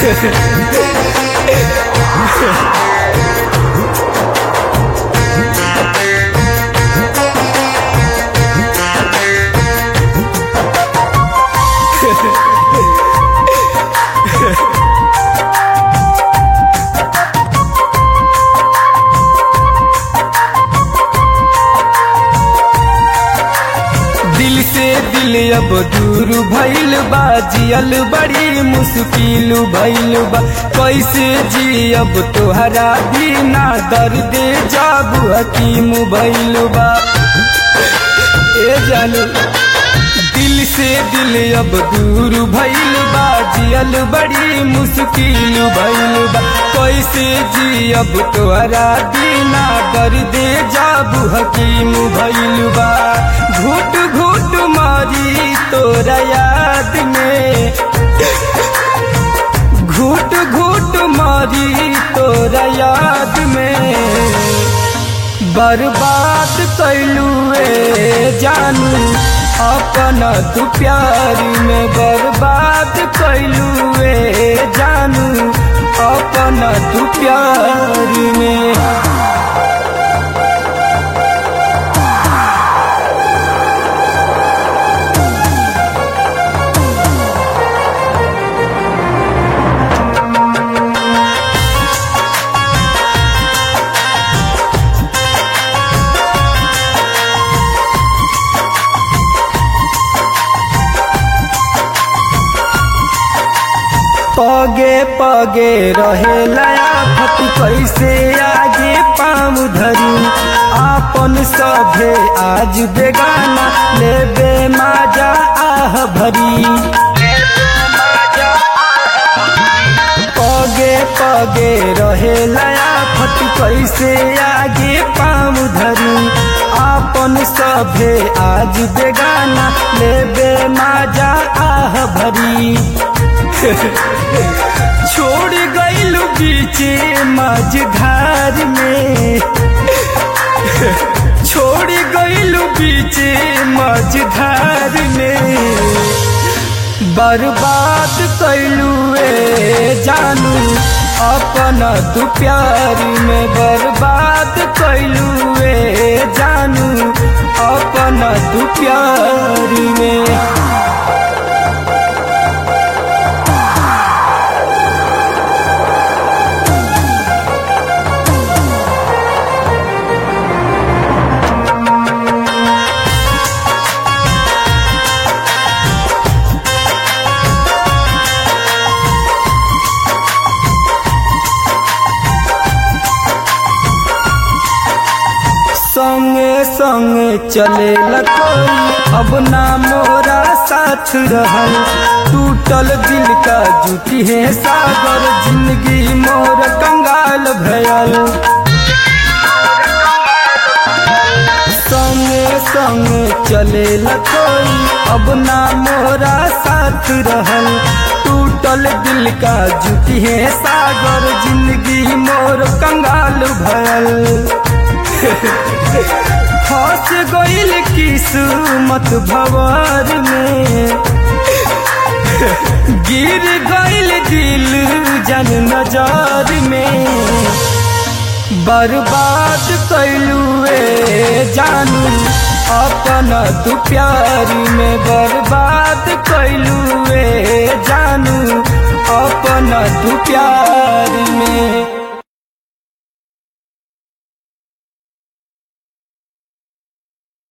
दिल से दिल अब दूर भइल बा जियल बड़ी मुश्किल भइल बा कैसे जी अब तोहरा बिना दर्द जब हकीम भइल बा ए जानू दिल से दिल अब दूर भइल बा जियल बड़ी मुश्किल भइल बा कैसे जी अब तोहरा बिना दर्द जब हकीम भइल बा घुट घुट मारी तोरा याद में घुट घुट मारी तोरा याद में बर्बाद कैलू जानू अपना तू प्यार में बर्बाद कैलू जानू अपना तू प्यार में पगे पगे रहे लया फत कैसे आगे पाम धरी आपन सभे आज बेगाना लेबे माजा आह भरी पगे पगे रहे लया फत कैसे आगे पाम धरी आपन सभे आज बेगाना लेबे माजा आह भरी छोड़ गईल बीचे माझधार में छोड़ गईल बीचे माझधार में बर्बाद कैलू जानू अपना तू प्यार में बर्बाद कैलू जानू अपना तू प्यार में संगे संगे चले कोई अब ना मोरा साथ रहल टूटल दिल का जुटी है सागर जिंदगी मोर कंगाल भयल संगे संगे चले कोई अब ना मोरा साथ रहल टूटल दिल का जुटी है सागर जिंदगी मोर कंगाल भयल फंस गईल किस्मत भवर में गिर गईल दिल जन नजर में बर्बाद कैलू जानू अपना तू प्यार में बर्बाद कैलू जानू अपना तू प्यार में